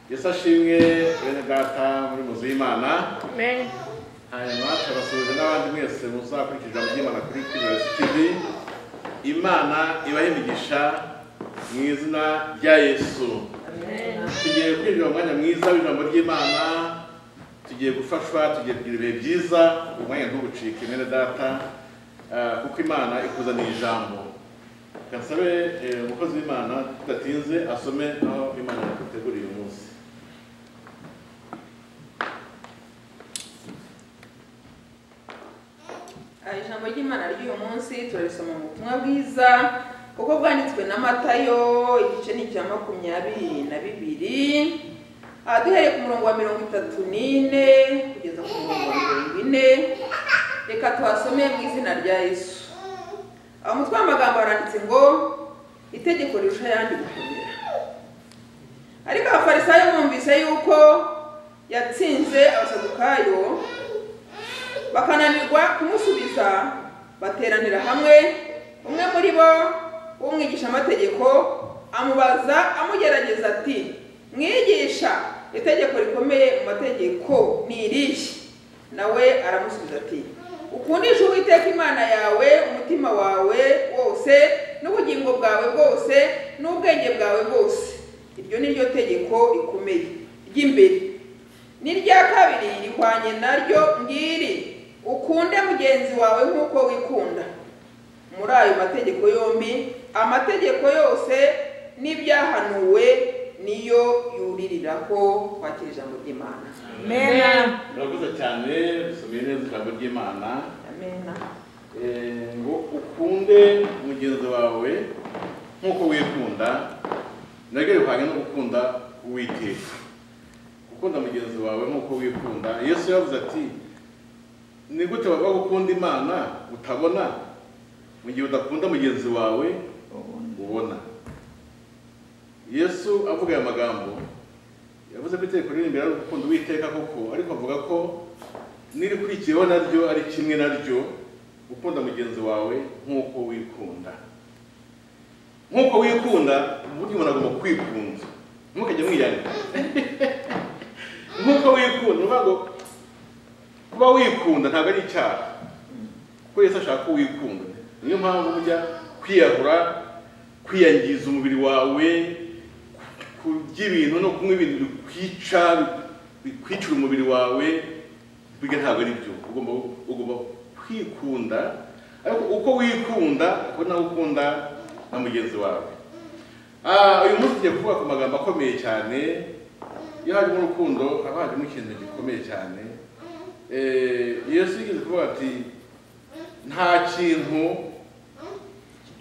yesu ashimwe bene data muri muzu y'imana Amen. hanyuma turabasuhuza n'abandi mwese muzakurikiza ijambo ry'imana kuri kibayozi tivi imana ibahe imigisha mu izina rya yesu tugiye kwinjira mu mwanya mwiza w'ijambo ry'imana tugiye gufashwa tugiye kugira ibihe byiza umwanya ntubucike mwene data eh, kuko imana ikuzaniye ijambo gasabe eh, umukozi w'imana tudatinze asome aho imana yaduteguriye uyu munsi Aha, ijambo ry'imana ry'uyu munsi turarisoma mu butumwa bwiza kuko bwanditswe na matayo igice ni icya makumyabiri na bibiri aha duhereye ku murongo wa mirongo itatu n'ine kugeza ku murongo wa mirongo ine reka tuhasome mu izina rya yesu aho mutwe w'amagambo haranditse ngo itegeko rirusha ayandi gukomera ariko abafarisayo bumvise yuko yatsinze abasadukayo bakananirwa kumusubiza bateranira hamwe umwe muri bo w'umwigishamategeko amubaza amugerageza ati mwigisha itegeko rikomeye mu mategeko ni irihe nawe aramusubiza ati ukundisha uwiteka imana yawe umutima wawe wose n'ubugingo bwawe bwose n'ubwenge bwawe bwose iryo ni ryo tegeko rikomeye ry'imbere n'irya kabiri rihwanye naryo ngiri ukunde mugenzi wawe nk'uko wikunda muri ayo mategeko yombi amategeko yose n'ibyahanuwe niyo yuririraho kwakira ijambo ry'imana Amen. murakoze cyane dusomeye neza ijambo ry'imana amena Eh, ngo ukunde mugenzi wawe nk'uko wikunda naryo rihwanye no gukunda uwiteka gukunda mugenzi wawe nk'uko wikunda yesu yavuze ati ni gute waba gukunda imana utabona mu gihe udakunda mugenzi wawe ubona yesu avuga aya magambo yavuze ko itegeko riri imbere ari ugukunda uwiteka koko ariko avuga ko n'irikurikiyeho naryo ari kimwe naryo gukunda mugenzi wawe nk'uko wikunda nk'uko wikunda burya umuntu agomba kwikunda ntukajya mwiyanga nk'uko wikunda uvuga ngo kuba wikunda ntabwo ari icyaha kuko Yesu ashaka ko wikunda niyo mpamvu ujya kwiyahura kwiyangiza umubiri wawe kurya ibintu no kunywa ibintu bikwica bikwicira umubiri wawe biga ntabwo ari byo ugomba ugomba kwikunda ariko uko wikunda uko nawe ukunda na mugenzi wawe Ah, uyu munsi tugiye kuvuga ku magambo akomeye cyane iyo harimo urukundo haba harimo ikintu gikomeye cyane Eh, yesu yigeze kuvuga ati nta kintu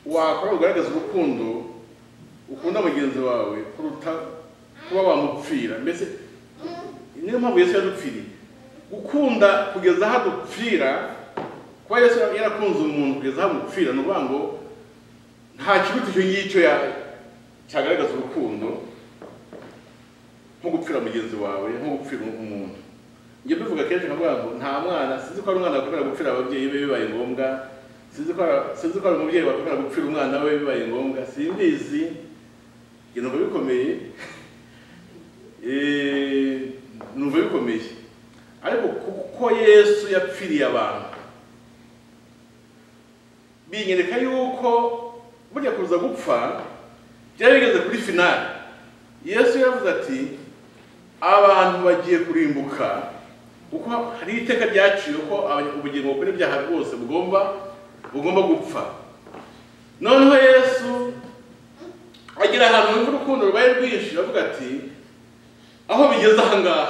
wakora ugaragaza urukundo ukunda mugenzi wawe kuruta kuba wamupfira mbese niyo mpamvu yesu yadupfiriye gukunda kugeza aho adupfira kuba yesu yarakunze umuntu kugeza aho amupfira ni ukuvuga ngo nta kiruta icyo ngicyo ya- cyagaragaza urukundo nko gupfira mugenzi wawe nko gupfira umuntu njye mbivuga kenshi nkavuga ngo nta mwana sinzi ko hari umwana wakwemera gupfira ababyeyi be bibaye ngombwa sinzi ko hari- sinzi ko hari umubyeyi wakwemera gupfira umwana we bibaye ngombwa simbizi njye numva bikomeye Eh, numva bikomeye ariko kuko yesu yapfiriye abantu binyereka yuko burya kuza gupfa byari bigeze kuri finali yesu yavuze ati abantu bagiye kurimbuka kuko hari iteka ryaciwe ko aba- ubugingo bukora ibyaha bwose bugomba bugomba gupfa noneho yesu agira ahantu yumva urukundo rwaye rwinshi aravuga ati aho bigeze aha ngaha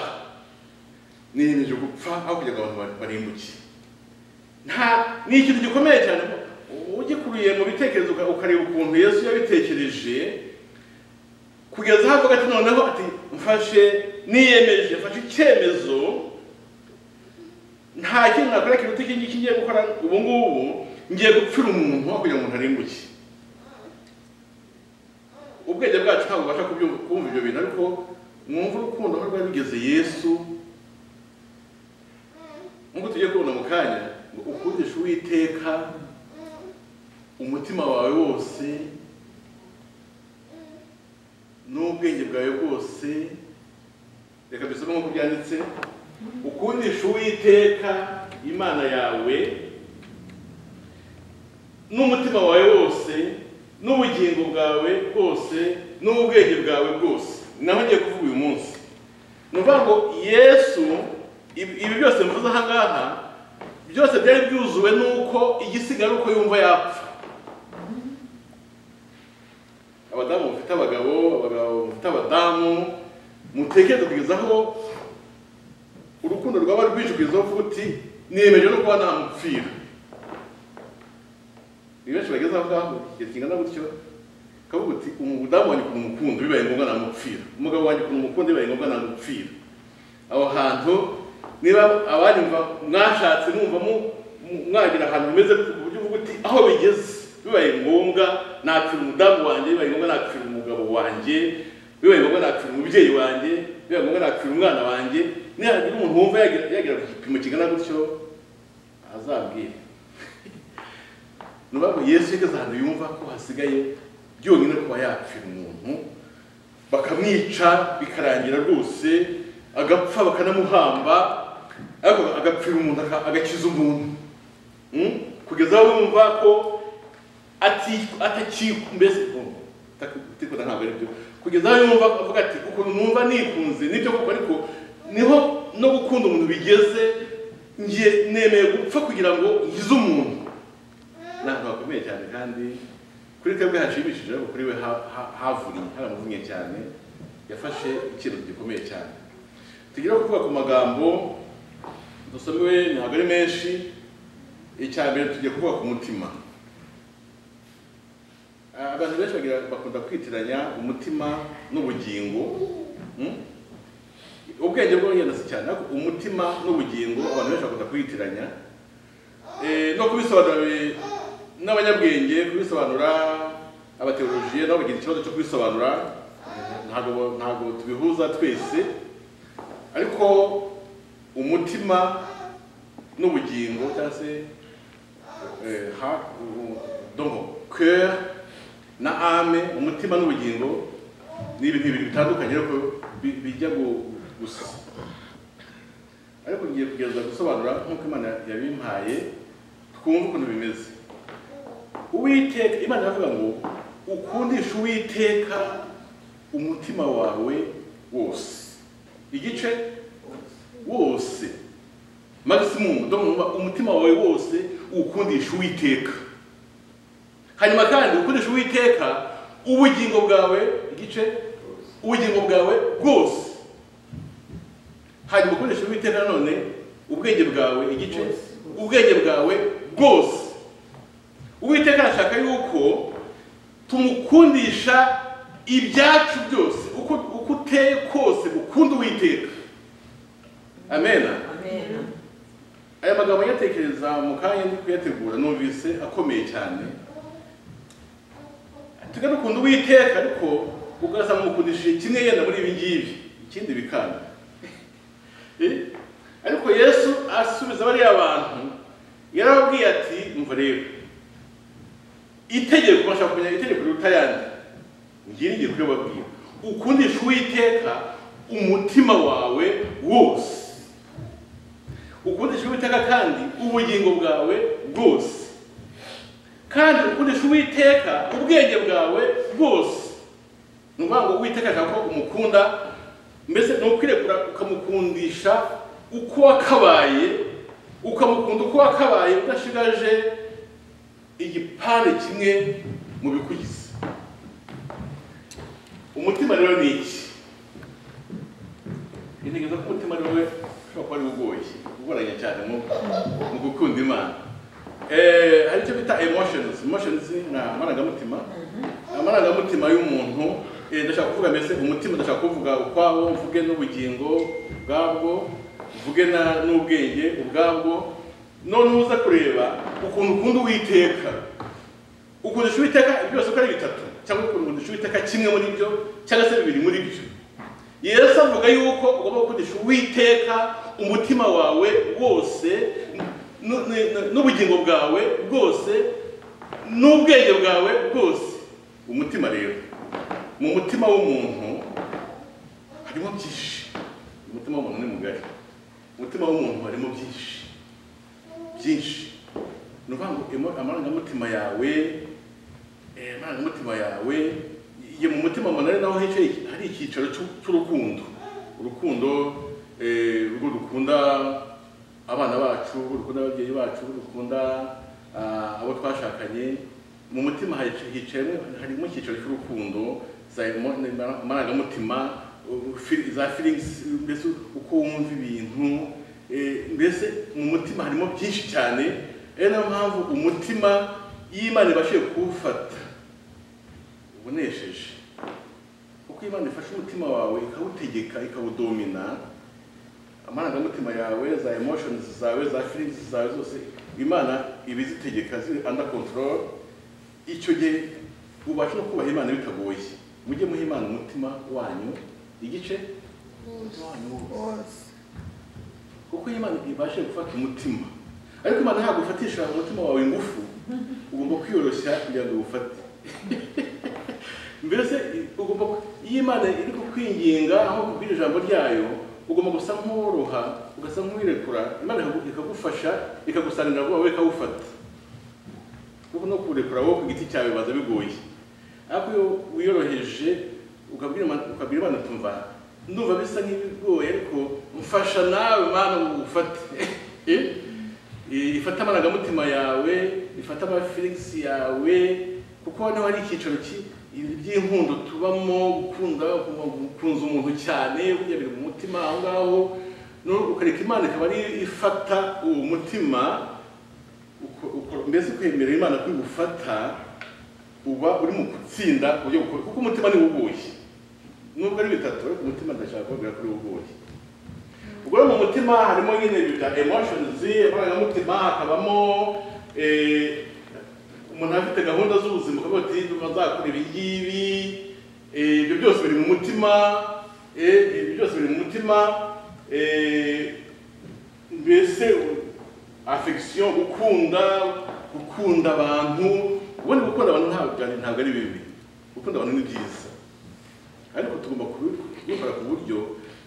niyemeje gupfa aho kugira ngo abantu ba- barimbuke nta ni ikintu gikomeye cyane ugikuruye mu bitekerezo uka- ukareba ukuntu yesu yabitekereje kugeza aho avuga ati noneho ati mfashe niyemeje mfashe icyemezo nta kintu nakora kiruta iki ngiki ngiye gukora ubu ngubu ngiye gupfira umuntu aho kugira ngo umuntu arimbuke ubwenge bwacu ntabwo bubasha kubyumva- kumva ibyo bintu ariko mwumva urukundo aho rwari rugeze yesu nk'uko tugiye kubona mu kanya ngo ukundishe uwiteka umutima wawe wose n'ubwenge bwawe bwose reka dusome nk'uko byanditse ukundisha uwiteka imana yawe n'umutima wawe wose n'ubugingo bwawe bwose n'ubwenge bwawe bwose naho ngiye kuvuga uyu munsi ni ukuvuga ngo yesu ibi ibi byose mvuze aha ngaha byose byari byuzuwe n'uko igisigara uko yumva yapfa abadamu bafite abagabo abagabo bafite abadamu mutekereze kugeza aho urukundo rwaba rwinshi kugeza aho uvuga uti niyemeje no kuba namupfira ni benshi bageze aho ngaho igihe kingana gutyo ukavuga uti umudamu wanjye ukuntu umukunda bibaye ngombwa namupfira umugabo wanjye ukuntu umukunda bibaye ngombwa namupfira aho hantu niba abanyumva mwashatse mwumva mu- mu- mwagira ahantu hameze ku buryo uvuga uti aho bigeze bibaye ngombwa napfira umudamu wanjye bibaye ngombwa napfira umugabo wanjye bibaye ngombwa napfira umubyeyi wanjye bibaye ngombwa napfira umwana wanjye nihagira umuntu wumva yagira- yagera ku gipimo kingana gutyo azabwire nubaho yesu yageze ahantu yumva ko hasigaye byonyine kuba yapfira umuntu bakamwica bikarangira rwose agapfa bakanamuhamba ariko agapfira umuntu aka- agakiza umuntu Mm? kugeza aho yumva ko ati- atakikwa mbese oh, ataki- atikunda ntabwo ari byo kugeza aho yumva avuga ati ukuntu numva nikunze nibyo koko ariko niho no gukunda umuntu bigeze ngiye nemeye gupfa kugira ngo ngize umuntu ni ahantu hakomeye cyane kandi kuri twebwe hashimishije ariko kuri we ha- ha- havuriye haramuvunye cyane yafashe ikintu gikomeye cyane tugere ku kuvuga ku magambo dusomewe ntabwo ari menshi icya mbere tugiye kuvuga ku mutima Ah, abantu benshi bagira- bakunda kwitiranya umutima n'ubugingo Hmm? ubwenge bwo si cyane ariko umutima n'ubugingo abantu benshi bakunda kwitiranya Eh, no kubisobanura bi- n'abanyabwenge kubisobanura abateolojiye nabo bagira ikibazo cyo kubisobanura ntabwo ntabwo tubihuza twese ariko umutima n'ubugingo cyangwa se eh, ha- u- donc cœur na ame umutima n'ubugingo ni ibintu bibiri bitandukanye ariko bi- bijya gu- gusa ariko ngiye kugerageza gusobanura nk'uko imana yabimpaye twumve ukuntu bimeze uwiteka imana iravuga ngo ukundishe uwiteka umutima wawe wose igice wose maximum ndumva umutima wawe wose ukundisha uwiteka hanyuma kandi ukundisha uwiteka ubugingo bwawe igice ubugingo bwawe bwose hanyuma ukoresha uwiteka nanone ubwenge bwawe igice ubwenge bwawe bwose uwiteka arashaka yuko tumukundisha ibyacu byose uko uko uteye kose ukunda uwiteka amena aya magambo nyatekereza mu kanya ndi kuyategura numvise akomeye cyane tugane ukuntu uwiteka ariko ugasanga mukundishije kimwe yenda muri ibi ngibi ikindi bikanga Eh? ariko yesu asubiza bariya bantu yarababwiye ati umva rero itegeko bashaka kumenya itegeko riruta ayandi ngiri ngiye kuribabwira ukundisha uwiteka umutima wawe wose ukundisha uwiteka kandi ubugingo bwawe bwose kandi ukundisha uwiteka ubwenge bwawe bwose ni ukuvuga ngo uwiteka ashaka ko umukunda mbese ni ukwirekura ukamukundisha uko wakabaye ukamukunda uko wakabaye udashigaje igipande kimwe mu bikugize umutima rero ni iki intekerezo ko umutima ariwe ushobora kuba ariwe ugoye ugoranye cyane mu mu gukunda imana Eh, hari icyo bita emotions emotions ni amarangamutima amarangamutima y'umuntu eh, ndashaka kuvuga mbese umutima ndashaka kuvuga ukwawo mvuge n'ubugingo ubwabwo mvuge na- n'ubwenge ubwabwo none uza kureba ukuntu ukunda uwiteka ukundisha uwiteka byose uko ari bitatu cyangwa ukundisha uwiteka kimwe muri byo cyangwa se bibiri muri byo yesu avuga yuko ugomba gukoresha uwiteka umutima wawe wose nu- nu- n'ubugingo bwawe bwose n'ubwenge bwawe bwose umutima rero mu mutima w'umuntu harimo byinshi umutima w'umuntu ni mugari umutima w'umuntu harimo byinshi byinshi ni ukuvuga ngo emo- amarangamutima yawe eh, amarangamutima yawe ye mu mutima w'umuntu ari naho hicaye hari icyicaro cy'u- cy'urukundo urukundo eh, urwo rukunda abana bacu urwo rukunda ababyeyi bacu urwo rukunda ah, abo twashakanye mu mutima hica- hicayemo harimo icyicaro cy'urukundo za emo- amarangamutima u- fi- za feelings mbese uko wumva ibintu eh, mbese mu mutima harimo byinshi cyane ari nayo mpamvu umutima iyo imana ibashije kuwufata ubonesheje uko imana ifashe umutima wawe ikawutegeka ikawudomina amarangamutima yawe za emotions zawe za feelings zawe zose imana iba izitegeka ziri under control icyo gihe ubasha no kubaha imana bitagoye mujye muha imana umutima wanyu igice umutima wanyu wose wose kuko iyo imana ibashe gufata umutima ariko imana ntabwo ufatisha umutima wawe ingufu ugomba kwiyoroshya kugira ngo uwufate mbese ugomba iyo imana iri kukwinginga aho kubwira ijambo ryayo ugomba gusa nk'uworoha ugasa nk'uwirekura imana ikagu- ikagufasha ikagusanganira vuba wowe ikawufata kuko no kuwurekura wowe ku giti cyawe bibaza bigoye ariko iyo wiyoroheje ukabwira Imana- ukabwira imana tumva ndumva bisa nk'ibigoye ariko mfasha nawe mana ufate ifata amarangamutima yawe ifata amafilingisi yawe kuko hano hari icyicaro ki- by'inkundo tubamo gukunda gukunza umuntu cyane kugira mu mutima aho ngaho no- ukareka imana ikaba ari ifata uwo mutima uko- uko- mbese kwemera imana kwigufata uba uri mu gutsinda uburyo bukora kuko umutima ni ubuye nubwo ari bitatu ariko umutima ndashaka kubabwira kuri ubuye ubwo rero mu mutima harimo nyine ibintu bya emotions amarangamutima hakabamo eh, umuntu afite gahunda z'ubuzima ukavuga ati bazakora ibi ngibi eh, ibyo byose biri mu mutima eh, ibyo byose biri mu mutima eh, mbese afection gukunda gukunda abantu ubundi gukunda abantu ntabwo byari- ntabwo ari bibi gukunda abantu ni byiza ariko tugomba kubi- kubikora ku buryo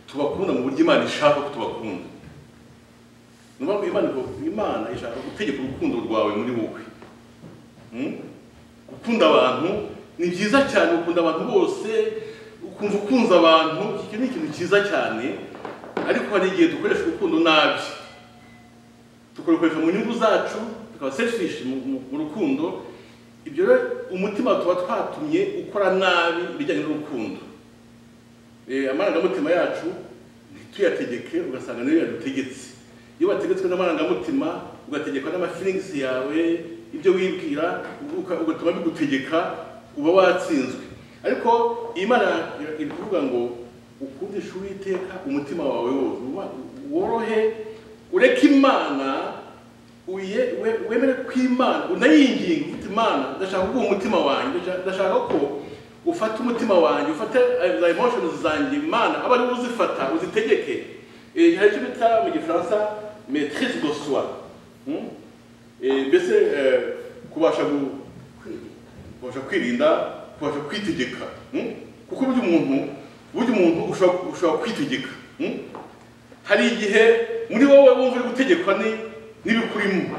tubakunda mu buryo imana ishaka ko tubakunda ni ukuvuga ngo imana ivuga- imana ishaka gutegeka urukundo rwawe muri wowe Hmm? gukunda abantu ni byiza cyane ukunda abantu bose ukumva ukunze abantu icyo ni ikintu cyiza cyane ariko hari igihe dukoresha urukundo nabi tukarukoresha mu nyungu zacu tukaba selfish mu- mu- mu rukundo ibyo rero umutima tuba twatumye ukora nabi ibijyanye n'urukundo Eh, amarangamutima yacu ntituyategeke ugasanga niyo yadutegetse iyo wategetswe n'amarangamutima ugategekwa n'amafilings yawe ibyo wibwira uka- ugatuma bigutegeka uba watsinzwe ariko Imana ira- iri kuvuga ngo ukundishe uwiteka umutima wawe wose Uba- worohe ureke imana uye- we- wemere ko imana unayinginga ufite imana ndashaka kuguha umutima wanjye ndasha- ndashaka ko ufata umutima wanjye ufate eh, za emotions zanjye imana aba ariwe uzifata uzitegeke Eh, hari icyo bita mu gifaransa maitrise de soi Hmm? Eh, mbese eh, kubasha gu- kubasha kwirinda kubasha kwitegeka Hmm? kuko burya umuntu burya umuntu ushobora ushobora kwitegeka Hmm? hari igihe muri wowe wumva uri gutegekwa ni- n'ibikurimo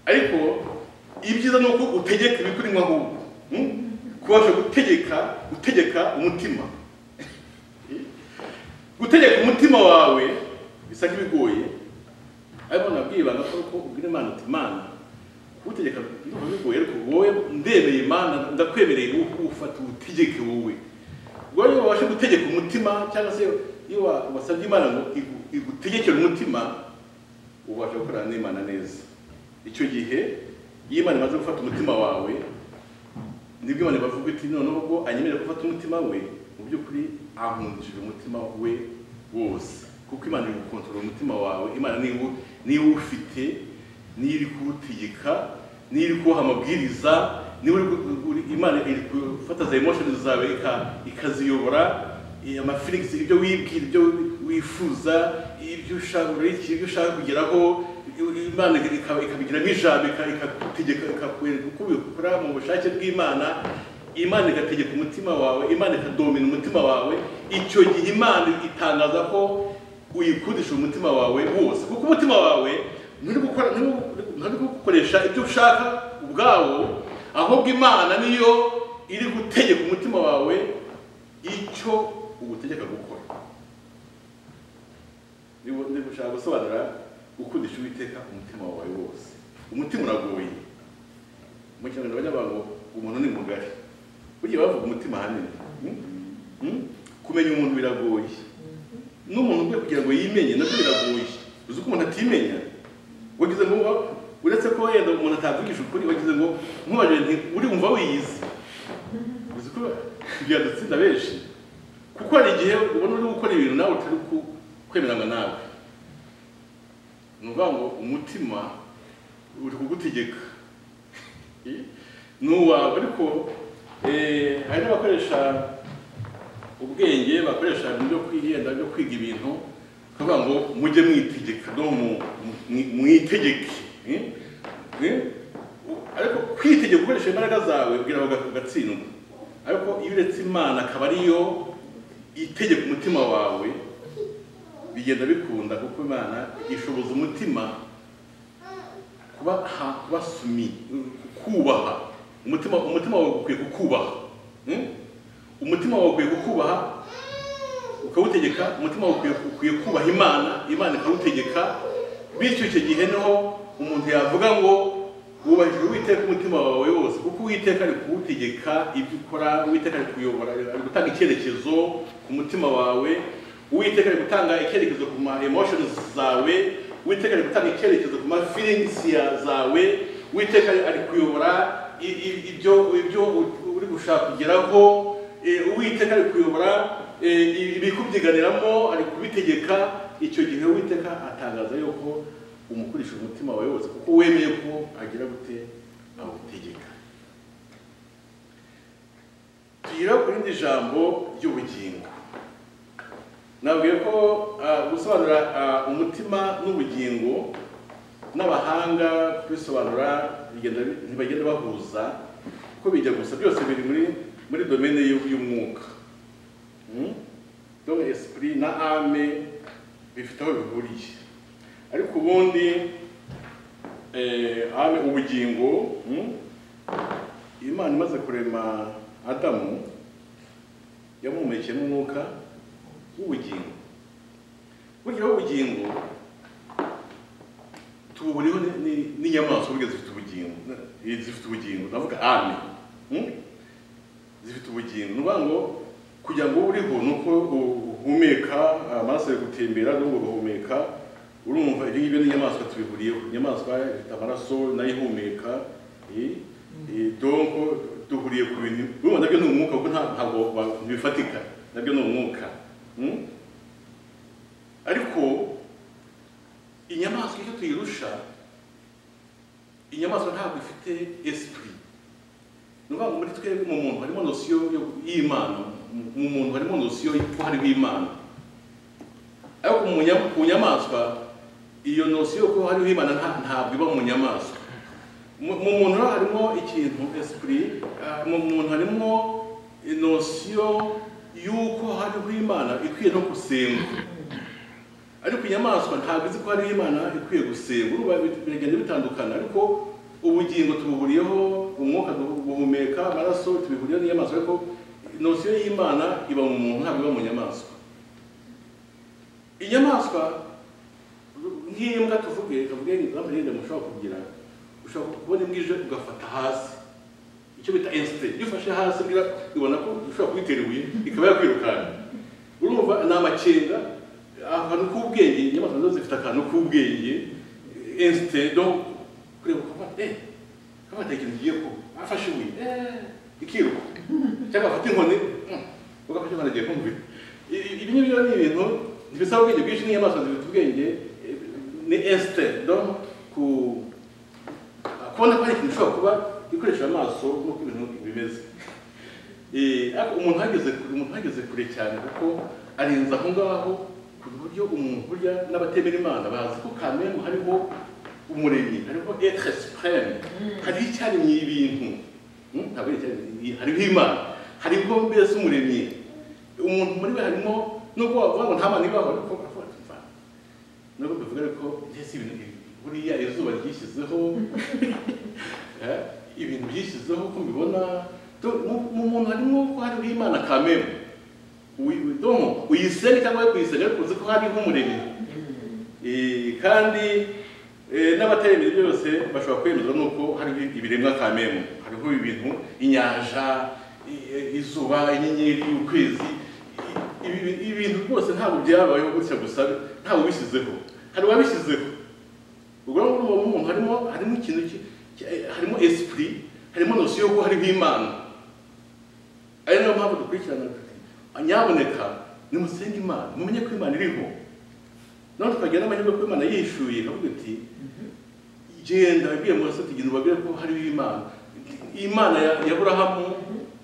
ariko ibyiza ni uko utegeka ibikurimo ahubwo Hmm? kubasha gutegeka gutegeka umutima gutegeka umutima wawe bisa nk'ibigoye ariko nabwiye ibanga ko uko ubwira imana uti imana kuwutegeka ndumva bigoye ariko wowe ndemeye imana ndakwemereye ufata uwutegeke wowe ubwo iyo wabasha gutegeka umutima cyangwa se iyo wa- wasabye imana ngo igu- igutegekere umutima ubasha gukorana n'imana neza icyo gihe iyo imana imaze gufata umutima wawe nibwo imana bavuga iti noneho ubwo anyemerera gufata umutima we mu by'ukuri ankundishije umutima we wose kuko imana iri gukontorora umutima wawe imana niba niba uwufite niyo iri kuwutegeka niyo iri kuwuha amabwiriza niba uri gu- uri- imana iri gufata za emotions zawe ika- ikaziyobora eh, amafilings ibyo wibwira ibyo wifuza ibyo ushaka urariki, ibyo ushaka kugeraho imana ikaba- ikabigiramo ijambo ika- ikagutegeka ikakwereka uko ubikora mu bushake bw'imana imana igategeka umutima wawe imana ikadomina umutima wawe icyo gihe imana itangaza ko uyikundisha umutima wawe wose kuko umutima wawe nturi gukora- nturi- nturi gukoresha ibyo ushaka ubwawo ahubwo imana niyo iri gutegeka umutima wawe icyo ugutegeka gukora niba niba ushaka gusobanura gukundisha uwiteka umutima wawe wose umutima uragoye mu kinyarwanda bajya bavuga ngo umuntu ni mugari burya bavuga umutima ahanini Mm? Mm? kumenya umuntu biragoye n'umuntu ubwe kugira ngo yimenye nabyo biragoye uzi ko umuntu atimenya wagize ngo wa- uretse ko wenda umuntu atavugisha ukuri wagize ngo nkubaje nti urumva wiyizi uzi ko byadutsinda benshi kuko hari igihe ubona uri gukora ibintu nawe utari ku- kwemeranywa nawe ni ukuvuga ngo umutima uri kugutegeka ni uwawe ariko eh, hari n'abakoresha ubwenge bakoresha ibintu byo kwihenda byo kwiga ibintu bakavuga ngo mujye mwitegeka no mu- mu- mwitegeke eh? Eh? ariko kwitegeka ukoresha imbaraga zawe kugira ngo uga- ugatsindwa ariko iyo uretse imana akaba ariyo itegeka umutima wawe bigenda bikunda kuko imana ishoboza umutima kuba ha- kuba sumi kubaha umutima umutima wawe ukwiye kukubaha Mm? umutima wawe ukwiye kukubaha ukawutegeka umutima wawe ukwiye- ukwiye kubaha imana imana ikawutegeka bityo icyo gihe niho umuntu yavuga ngo wubahirije uwiteka umutima wawe wose kuko uwiteka ari kuwutegeka ibyo ukora uwiteka ari kuyobora ari gutanga icyerekezo ku mutima wawe uwiteka ari gutanga icyerekezo ku ma emotions zawe uwiteka ari gutanga icyerekezo ku ma feelings ya- zawe uwiteka ari- ari kuyobora i- i- ibyo ibyo u- uri gushaka kugeraho Eh, uwiteka ari kuyobora eh, ibikubyiganiramo ari kubitegeka icyo gihe uwiteka atangaza yuko umukoresha umutima wawe wose kuko wemeye ko agira gute awutegeka tugira ku rindi jambo ry'ubugingo nabwiye ko ah, gusobanura ah, umutima n'ubugingo n'abahanga kubisobanura bigenda bi- ntibagenda bahuza kuko bijya gusa byose biri muri muri domene y'u- y'umwuka Mm? donc esprit na ame bifite aho bihuriye ariko ubundi eh, ame ubugingo mm? imana imaze kurema adamu yamuhumekeyemo umwuka w'ubugingo burya w'ubugingo tuburiho ni- ni- n'inyamaswa burya zifite ubugingo Eh, zifite ubugingo ndavuga ame Mm? zifite ubugingo ni ukuvuga ngo kugira ngo ube uriho ni uko uhumeka amaraso ari gutembera n'ubwo guhumeka urumva ibyo ngibyo n'inyamaswa tubihuriyeho inyamaswa ifite amaraso nayo ihumeka eh, eh, donc duhuriye ku bintu urumva nabyo ni umwuka kuko nta- ntabwo wa- ntibifatika nabyo ni umwuka Mm? ariko inyamaswa icyo tuyirusha inyamaswa ntabwo ifite esprit ni ukuvuga ngo muri twebwe mu muntu harimo nosiyo yo- y'imana Mu- mu muntu harimo nosiyo ko hariho imana ariko mu nya- ku nyamaswa iyo nosiyo ko hariho imana nta- ntabwo iba mu nyamaswa mu mu muntu rero harimo ikintu esprit ah, mu muntu harimo nosiyo y'uko hariho imana ikwiye no gusengwa ariko inyamaswa ntabwo izi ko hariho imana ikwiye gusenga urumva bi- biragenda bitandukana ariko ubugingo tubuhuriyeho umwuka duhu- guhumeka amaraso tubihuriyeho n'inyamaswa ariko nosiyo y'imana iba mu muntu ntabwo iba mu nyamaswa inyamaswa nk'imbwa tuvuge tuvuge example yenda mushobora kugira ushobora kubona imbwa ije ugafata hasi icyo bita instinct iyo ufashe hasi mbwira ibona ko ushobora kuyitera ibuye ikaba yakwirukanka urumva ni amakenga akantu k'ubwenge inyamaswa nazo zifite akantu k'ubwenge instinct donc kureba ukaba eh kaba ikintu kigiye ko afashe ibuye eh ikiruka cyangwa afata inkoni mm, ugafata inkoni agiye kumvira I- i- ibi ngibyo ni ibintu ntibisaba ubwenge bwinshi n'inyamaswa zifite ubwenge eh, ni instinct donc ku kubona ko hari ikintu ushobora kuba ikoresha amaso nk'uko ibintu bimeze Eh, ariko umuntu ahageze kure umuntu ahageze kure cyane kuko arenze aho ngaho ku buryo umuntu burya n'abatemera imana bazi ko kamemu hariho umuremyi hariho etre supreme hariho icyaremye ibintu Hmm? ntabwo ari icyaha hariho imana hariho mbese umuremyi umuntu muri we harimo nubwo wavuga ngo nta mana ibaho ariko aravuga ati mva nubwo tuvuga ariko mbese ibintu ibi- buriya izuba ryishyizeho eh, ibintu byishyizeho uko mbibona Tu- mu- mu muntu harimo ko hariho imana kamere domo uyisene cyangwa we kuyisene ariko uzi ko hariho umuremyi Eh, kandi eh, n'abataremye byose bashobora kwemezwa nuko hariho ibiremwa kamemu hariho ibintu inyanja i- izuba inyenyeri ukwezi I- ibi- ibi bintu rwose ntabwo byabayeho gutya gusa ntabwo bishyizeho hari uwabishyizeho ubwo rero muri uwo muntu harimo harimo ikintu ki- ki- harimo esprit harimo nosiyo yo kuba hariho imana ari nayo mpamvu dukurikirana tuti, nyaboneka nimusenge imana mumenye ko imana iriho none tukagira n'amahirwe ko imana yishuye ikavuga iti genda wibwire mose tugenda ubabwire ko hariho imana imana ya ya burahamu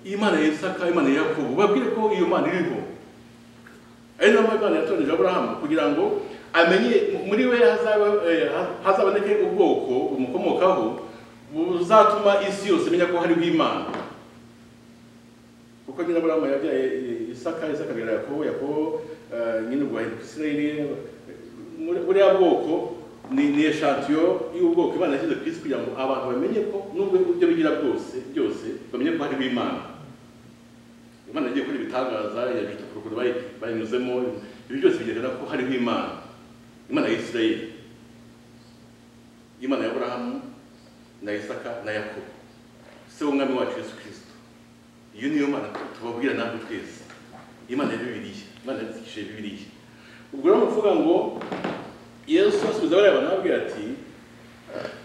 imana ya isaka imana ya yakobo babwire ko iyo mana iriho ari nayo mpamvu imana yatoranije aburahamu kugira ngo amenye muri we hazaba eh, hazaboneke ubwoko bumukomokaho buzatuma isi yose imenya ko hariho imana kuko nyine aburahamu yabyaye eh, isaka isaka abyara yakobo yakobo eh, nyine ubwo ahinduka isirayeli muri- buriya bwoko ni ni eshantiyo y'ubwoko imana yashyize ku isi kugira ngo abantu bamenye ko nubwo ibyo bigira bwose byose bamenye ko hariho imana imana yagiye kuri ibitangaza yajuta ku ruguru bayi- bayinyuzemo ibi byose bigaragara ko hariho imana imana ya isirayeli imana ya aburahamu na isaka na yakobo se w'umwami wacu yesu kirisito iyo niyo mana tubabwira natwe twese imana ya bibiliya imana yandikishije bibiliya ubwo rero ni ukuvuga ngo yesu asubiza bariya bantu arababwira ati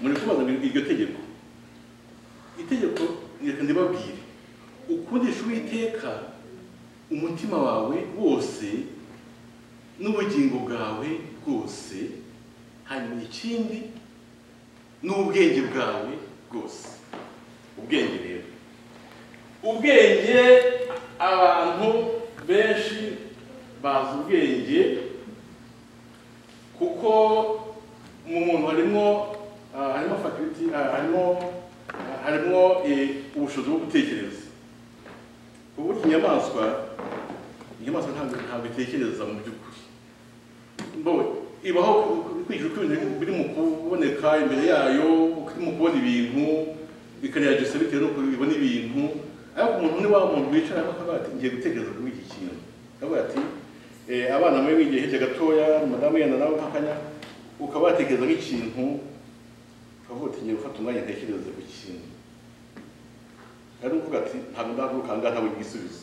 muri kubaza ngo iryo tegeko itegeko reka ndibabwire ukundisha uwiteka umutima wawe wose n'ubugingo bwawe bwose hanyuma ikindi n'ubwenge bwawe bwose ubwenge rero ubwenge abantu benshi bazi ubwenge kuko mu muntu harimo ah, harimo faculty ah, harimo ah, harimo eh, ubushobozi bwo gutekereza ubu inyamaswa inyamaswa ntabwo ntabwo itekereza mu by'ukuri mbawe ibaho kwijura uko ibintu biri mu kuboneka imbere yayo uko irimo kubona ibintu ikanayagesa bitewe n'uko ibona ibintu ariko umuntu ni wa muntu wicara akavuga ati ngiye gutekereza kuri iki kintu akavuga ati eh, abana muri bigiye hirya gatoya madamu yenda nawe nk'akanya ukaba watekereza nk'ikintu ukavuga ati ngiye gufata umwanya ntekereze ku kintu rero uvuga ati ntabwo ndahaguruka aha ngaha ntabwo igisubizo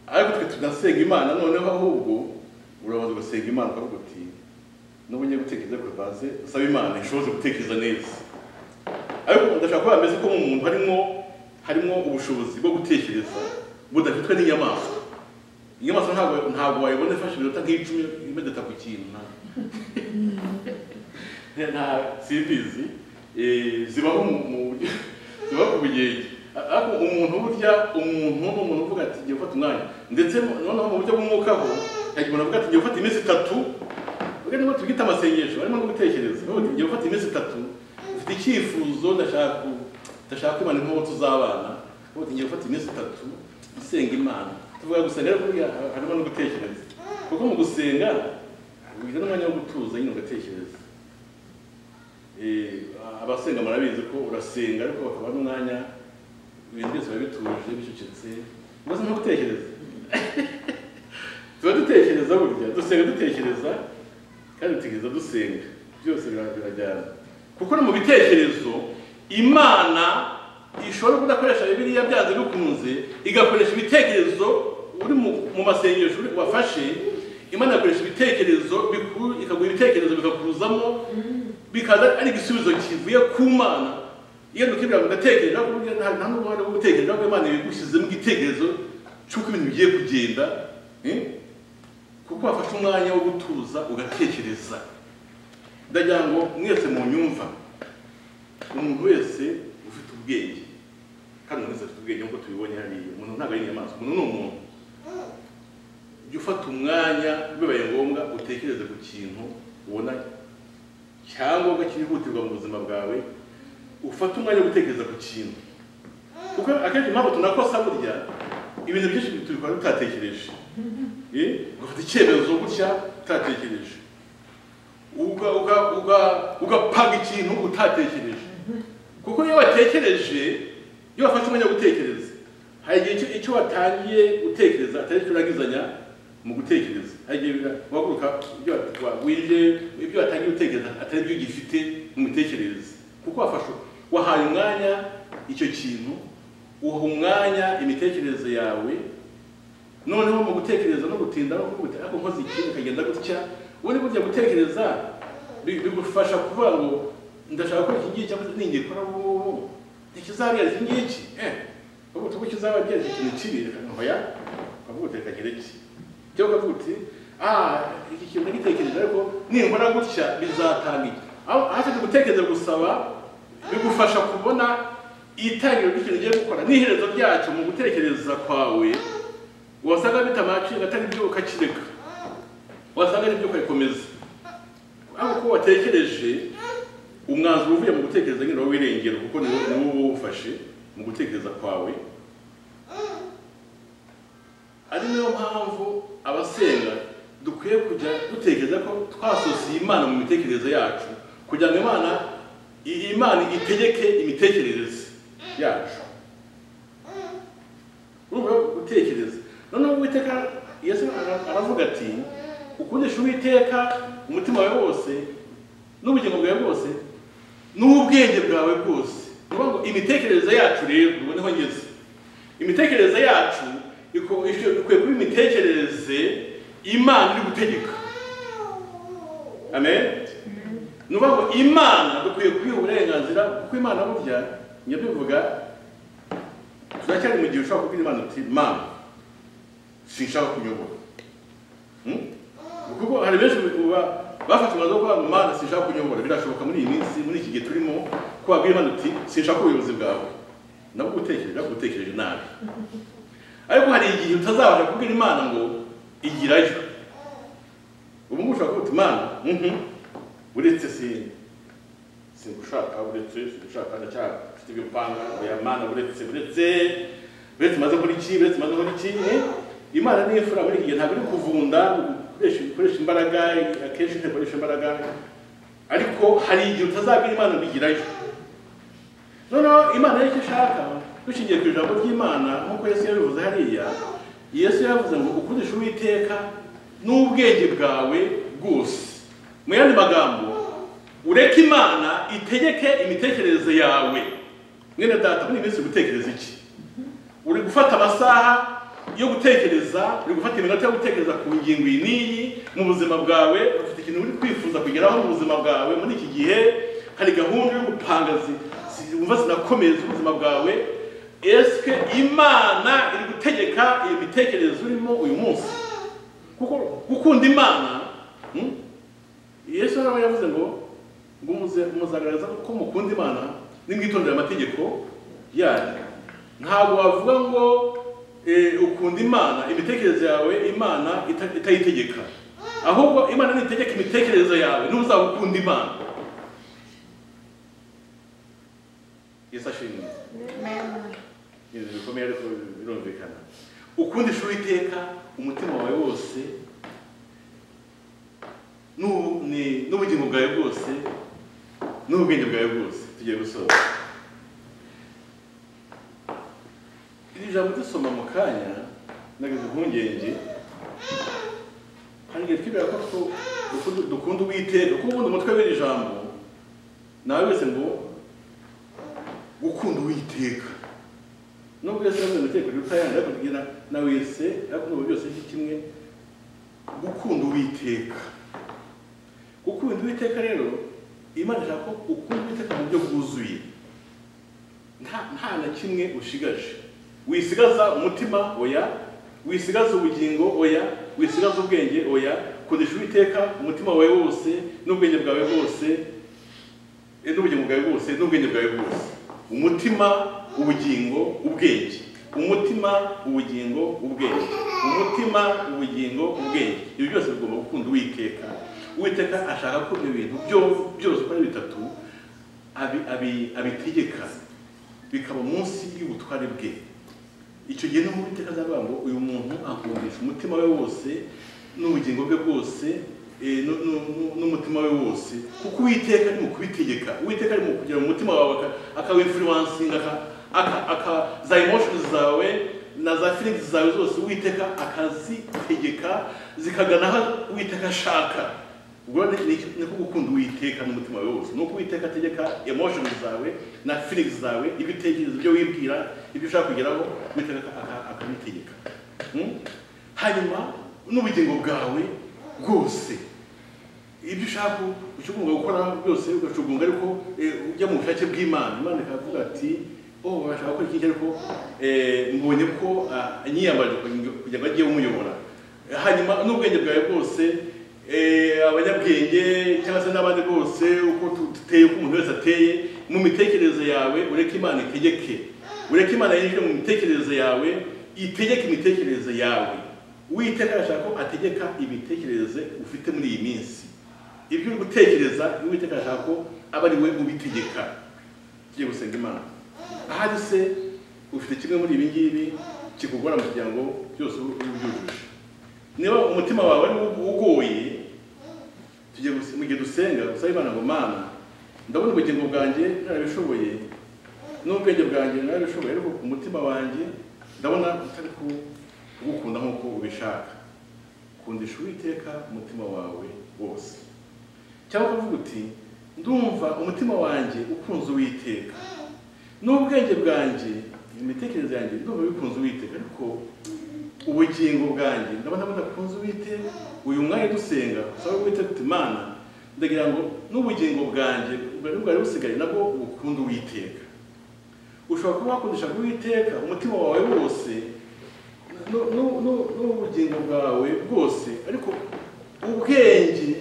ariko twe tunasenga imana noneho ahubwo urabanza ugasenga imana ukavuga uti n'ubu ngiye gutekereza kuri baze usaba imana ishobora gutekereza neza ariko ndashaka ko bameze ko mu muntu harimo harimo ubushobozi bwo gutekereza budafitwe n'inyamaswa inyamaswa ntabwo ntabwo wayibona ifashe iminota nk'icumi imedeta ku kintu nta- nta simbizi eh, zibaho mu- mu buryo zibaho ku bugenge ariko umuntu burya umuntu ni umuntu uvuga ati ngiye gufata umwanya ndetse mu- noneho mu buryo bw'umwukaho yagiye avuga ati ngiye gufata iminsi itatu ubwo nibwo tubwita amasengesho harimo no gutekereza Uvuga ati, ngiye gufata iminsi itatu mfite icyifuzo ndashaka ku- ndashaka kwimana inkovu tuzabana uvuga ati ngiye gufata iminsi itatu nsenga imana tuvuga gusenga ariko burya harimo no gutekereza kuko mu gusenga ugira n'umwanya wo gutuza nyine ugatekereza Eh, abasenga murabizi ko urasenga ariko bakaba n'umwanya ibintu byose biba bituje bicecetse ubaze no gutekereza tuba dutekereza burya dusenga dutekereza kandi dutekereza dusenga byose bira- birajyana kuko no mu bitekerezo imana ishobora kudakoresha bibiliya byanze bikunze igakoresha ibitekerezo uri mu- mu masengesho uri- wafashe imana igakoresha ibitekerezo biku- ikaguha ibitekerezo bikakuzamo bikaza ari igisubizo kivuye ku mana iyo dukibira mugatekereza ko burya nta nta n'uruhare rwo gutekereza ko imana yagushyizemo igitekerezo cy'uko ibintu bigiye kugenda eh? kuko wafashe umwanya wo gutuza ugatekereza ndagira ngo mwese mu nyumva umuntu wese ufite ubwenge kandi umuntu wese afite ubwenge nk'uko tubibonye hariya umuntu ntabwo ari inyamaswa umuntu ni umuntu jya ufata umwanya bibaye ngombwa utekereze ku kintu ubona cyangombwa cyihutirwa mu buzima bwawe ufate umwanya wo gutekereza ku kintu kuko akenshi impamvu tunakosa burya ibintu byinshi tubikora tutatekereje Eh, ugafata icyemezo gutya utatekereje Uga- uga- uga- ugapanga ikintu utatekereje kuko iyo watekereje iyo wafashe umwanya wo gutekereza hari igihe icyo- icyo watangiye gutekereza atari icyo urangizanya mu gutekereza hari igihe bira- wahaguruka ibyo wa- wije ibyo watangiye gutekereza atari byo ugifite mu mitekerereze kuko wafashe wahaye umwanya icyo kintu uha umwanya imitekerereze yawe noneho mu gutekereza no gutinda no kuvuga ariko nkoze ikintu kagenda gutya ubundi burya gutekereza bi- bigufasha kuvuga ngo ndashaka gukora iki ngiki cyangwa ningikora ubu ubu ntikizabyara iki ngiki eh ubu tuba kizabyara ikintu kibi reka ntoya ukavuga uti reka ngire iki cyangwa ukavuga uti ah iki kintu nagitekereje ariko nimbona gutya bizatanga iki aho ahasabye gutekereza gusaba bigufasha kubona itangiriro ry'ikintu ugiye gukora n'iherezo ryacyo mu gutekereza kwawe wasanga bitamaciye atari ibyo ukakireka wasanga ari ibyo ukabikomeza ariko uko watekereje umwanzuro uvuye mu gutekereza nyine wowe wirengera kuko ni wowe ni wowe uwufashe mu gutekereza kwawe ari nayo mpamvu abasenga dukwiye kujya dutekereza ko twasosiye imana mu mitekerereze yacu kugira ngo imana i- imana itegeke imitekerereze yacu urumva gutekereza noneho uwiteka yesu ara- aravuga ati ukundisha uwiteka umutima wawe wose n'ubugingo bwawe bwose n'ubwenge bwawe bwose ni ukuvuga ngo imitekerereze yacu rero ubu niho ngeze imitekerereze yacu iko- ishobora- ikwiye kuba imitekerereze imana iri gutegeka amen ni ukuvuga ngo imana dukwiye kuyiha uburenganzira kuko imana burya njya bivuga turacyari mu gihe ushobora kubwira imana uti mama sinshaka kunyobora Hmm? kuko hari benshi uba bafashe umwanzuro wo kuvuga ngo mana sinshaka kunyobora birashoboka muri iyi minsi muri iki gihe turimo ko wabwira imana uti sinshaka ubuyobozi bwawe nabwo gutekereje ariko utekereje nabi ariko hari igihe utazabasha kubwira imana ngo igirayo ubu ngubu ushobora kuvuga uti mana mhm, uretse si singushaka uretse singushaka ndacyari mfite ibyo mpanga oya mana uretse uretse uretse maze muri iki uretse maze muri iki eh? imana ni imfura muri iki gihe ntabwo iri kuvunda gukoresha gukoresha imbaraga akenshi ntikoresha imbaraga ariko hari igihe utazabwira imana bigirayo noneho imana nicyo ishaka dushingiye ku ijambo ry'imana nk'uko yesu yabivuze hariya yesu yavuze ngo ukundisha uwiteka n'ubwenge bwawe bwose mu yandi magambo ureke imana itegeke imitekerereze yawe mwene data muri iyi minsi uri gutekereza iki uri gufata amasaha yo gutekereza uri gufata iminota yo gutekereza ku ngingo iyi n'iyi mu buzima bwawe ufite ikintu uri kwifuza kugeraho mu buzima bwawe muri iki gihe hari gahunda yo gupanga zi- zi- wumva zinakomeza ubuzima bwawe esike imana iri gutegeka iyo mitekerereze urimo uyu munsi kuko gukunda imana hmm? yesu nawe yavuze ngo ngo muze- muzagaragaza ko mukunda imana nimwitondera amategeko yayo ntabwo wavuga ngo eh, ukunda imana imitekerereze yawe imana ita- itayitegeka ahubwo imana nitegeka imitekerereze yawe n'uzaba ukunda imana yesu ashimwe ibintu bikomeye ariko birumvikana ukundisha uwiteka umutima wawe wose n'u- ni- n'ubugingo bwawe bwose n'ubwenge bwawe bwose tugiye gusoza iri jambo dusoma mu kanya nageze impungenge hari igihe twibwira ko tu- dukunda- dukunda uwiteka kuko ubundi umutwe w'iri jambo nawe wese ngo gukunda uwiteka nubwo yesu yavuze ngo utekere uruta yandi ariko kugira na wese ariko n'ubu byose ni kimwe gukunda uwiteka gukunda uwiteka rero imana ishaka ko ukunda uwiteka mu buryo bwuzuye nta nta na kimwe ushigaje wisigaza umutima oya wisigaza ubugingo oya wisigaza ubwenge oya kundisha uwiteka umutima wawe wose n'ubwenge bwawe bwose Eh, n'ubugingo bwawe bwose n'ubwenge bwawe bwose umutima ubugingo ubwenge umutima ubugingo ubwenge umutima ubugingo ubwenge ibyo byose bigomba gukunda uwiteka uwiteka ashaka ko ibintu byo- byose uko ari bitatu abi- abi- abitegeka bikaba munsi y'ubutware bwe icyo gihe no mu iteka azavuga ngo uyu muntu akundisha umutima we wose n'ubugingo bwe bwose eh, nu- nu- nu- n'umutima we wose kuko uwiteka ari mu kubitegeka uwiteka ari mu kugira mu mutima wawe aka- akawifuransinga aka- aka- aka- za emotions zawe na za feelings zawe zose uwiteka akazitegeka zikagana aho uwiteka ashaka ubwo ni- ni ni ko gukunda uwiteka n'umutima wawe wose ni uko uwiteka ategeka emotions zawe na feelings zawe ibitekerezo byo wibwira ibyo ushaka kugeraho uwiteka aka- aka- akabitegeka Hmm? hanyuma n'ubugingo bwawe bwose ibyo ushaka ucyugomba gukora byose ugacugunga ariko eh, ujya mu bushake bw'imana imana ikavuga ati oh urashaka gukora iki ariko eh, mbonye ko ah, nyiyambaje kugira- kugira ngo ajye umuyobora Eh, hanyuma n'ubwenge bwawe bwose eh, abanyabwenge cyangwa se n'abandi bose uko tu- duteye uko umuntu wese ateye mu mitekerereze yawe ureke imana itegeke ureke imana yinjire mu mitekerereze yawe itegeke imitekerereze yawe uwiteka arashaka ko ategeka imitekerereze ufite muri iyi minsi ibyo uri gutekereza uwiteka arashaka ko aba ari we ubitegeka tugiye gusenga imana ahari se ufite kimwe muri ibi ngibi kikugora mu kugira ngo byose ube ubyujuje niba umutima wawe ari uwo ugoye tugiye guse- mu gihe dusenga gusaba imana ngo mana ndabona ubugingo bwanjye narabishoboye n'ubwenge bwanjye narabishoboye ariko ku mutima wanjye ndabona utari ku- kugukunda nk'uko ubishaka kundisha uwiteka umutima wawe wose cyangwa ukavuga uti ndumva umutima wanjye ukunze uwiteka n'ubwenge bwanjye imitekerereze yanjye ndumva bikunze uwiteka ariko ubugingo bwanjye ndabona budakunze uwiteka uyu mwanya dusenga usaba uwiteka uti mana ndagira ngo n'ubugingo bwanjye bwari bwari busigaye nabwo bukunde uwiteka ushobora kuba wakundisha uwiteka umutima wawe wose nu- nu- nu- n'ubugingo bwawe bwose ariko ubwenge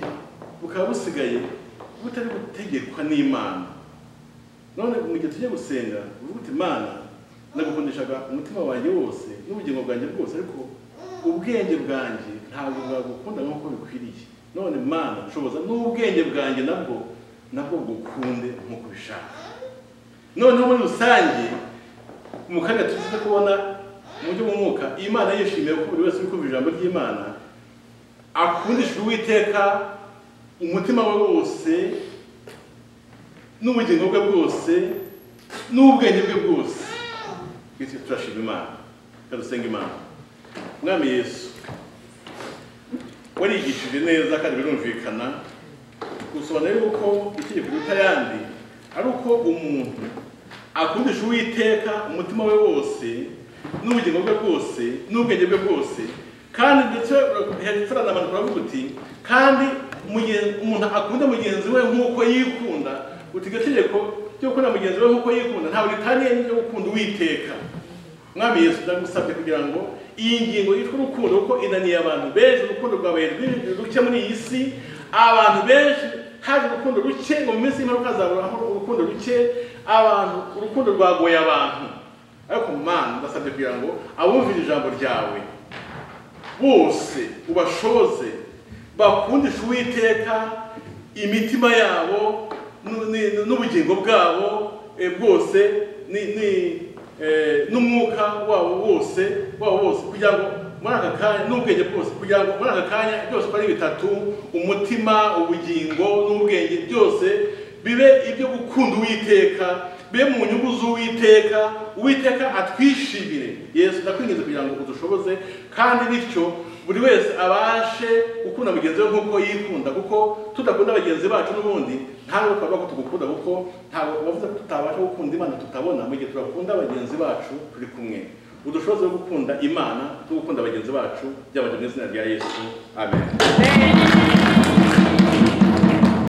bukaba busigaye butari gutegekwa n'imana none mu gihe tujya gusenga uvuga uti imana nagukundishaga umutima wanjye wose n'ubugingo bwanjye bwose ariko ubwenge bwanjye ntabwo bwagukunda nk'uko bikwiriye none mana shoboza n'ubwenge bwanjye nabwo nabwo bukunde nk'uko ubishaka noneho muri rusange mu kanya tugize kubona mu buryo bw'umwuka imana yishimiye ko buri wese uri kumva ijambo ry'imana akundishwa uwiteka umutima we wose n'ubugingo bwe bwose n'ubwenge bwe bwose twese turashima imana turasenga imana mwami yesu warigishije neza kandi birumvikana gusobanura yuko itegeko riruta ayandi ari uko umuntu akundisha uwiteka umutima we wose n'ubugingo bwe bwose n'ubwenge bwe bwose kandi ndetse heranamana turavuga uti kandi mugen- umuntu akunda mugenzi we nk'uko yikunda uti iryo tegeko ryo gukunda mugenzi we nk'uko yikunda ntabwo ritaniye n'iryo gukunda uwiteka mwami yesu ndagusabye kugira ngo iyi ngingo yitwa urukundo kuko inaniye abantu benshi urukundo rwabaye rwinshi ruke muri iyi si abantu benshi haje urukundo ruke ngo mu minsi y'imperuka hazahoraho urukundo ruke abantu urukundo rwagoye abantu ariko mana ndasabye kugira ngo abumvira ijambo ryawe bose ubashoboze bakundisha uwiteka imitima yabo nu- ni- n'ubugingo bwabo eh, bwose ni- ni, eh, n'umwuka wabo wose wabo wose kugira ngo muri aka kanya n'ubwenge bwose kugira ngo muri aka kanya byose uko ari bitatu umutima ubugingo n'ubwenge byose bibe ibyo gukunda uwiteka bibe mu nyungu z'uwiteka uwiteka atwishimire yesu ndakwinginze kugira ngo udushoboze kandi bityo buri wese abashe gukunda mugenzi we nk'uko yikunda kuko tudakunda bagenzi bacu n'ubundi ntabwo twavuga ko tugukunda kuko ntabwo bavuze ko tutabasha gukunda imana tutabona mu gihe turakunda bagenzi bacu turi kumwe udushoboze wo gukunda imana no gukunda bagenzi bacu byabanje mu izina rya yesu amen Amen.